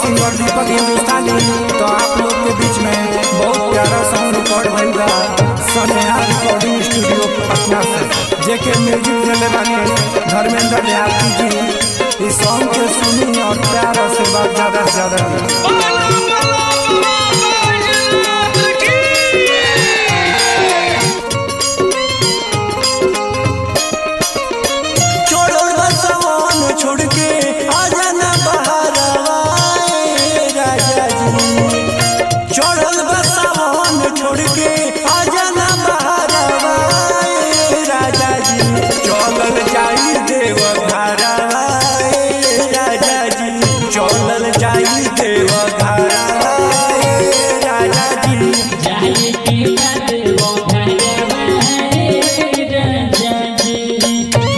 Singer दीपक हिंदुस्तानी तो आप लोग के बीच में बहुत प्यारा सॉन्ग रिकॉर्ड भइल बा सनेहा रिकॉर्डिंग स्टूडियो पटना से जेके म्यूजिक देले बानी धर्मेंद्र देहाती जी इस सॉन्ग के सुनी और प्यार आशीर्वाद ज्यादा से ज्यादा दी। छोड़ो बसवन छोड़ के आजा ना बहरवा ए राजा जी छोड़ो बसवन छोड़ के आजा ना बहरवा ए राजा जी चलल जाई देव घरवा ए राजा जी चलल जाई देव घरवा ए राजा जी जाए के बाद वो घरवा रे राजा जी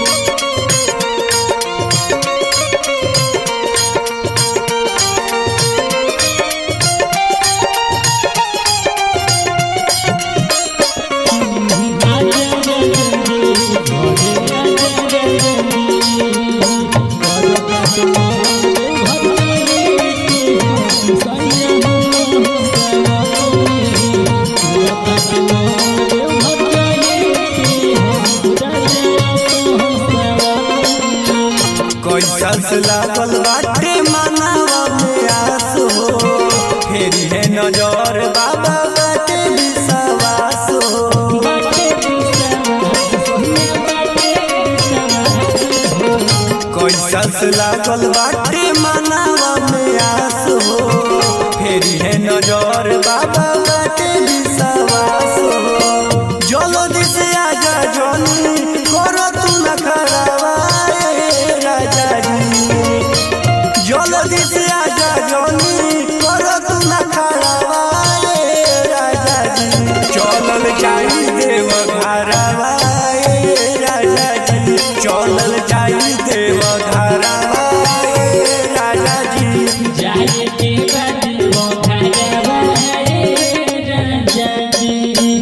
कैसा से लागल बाटे मनावा में आस हो फेरी है नजर बाबा बाटे विश्वास हो कैसा से लागल बाटे मनावा में आस हो फेरी है नजर बाबा बाटे विश्वास हो जल्दी से आजा जनी करो तू न खराबा ए राजा जी जल्दी से आजा जनी करो तू न खराबा ए राजा जी चलल जाई देव घरवा ए राजा जी चलल जाई देव घरवा ए राजा जी जाए के बाद वो घरवा रे राजा जी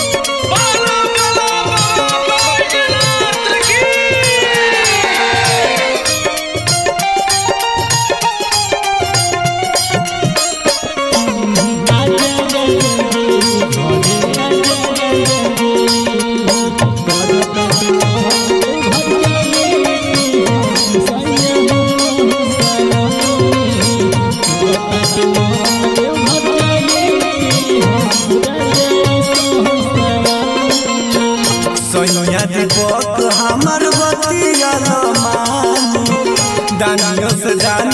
सैया दीपक हमर बतिया मानी दानियों से जान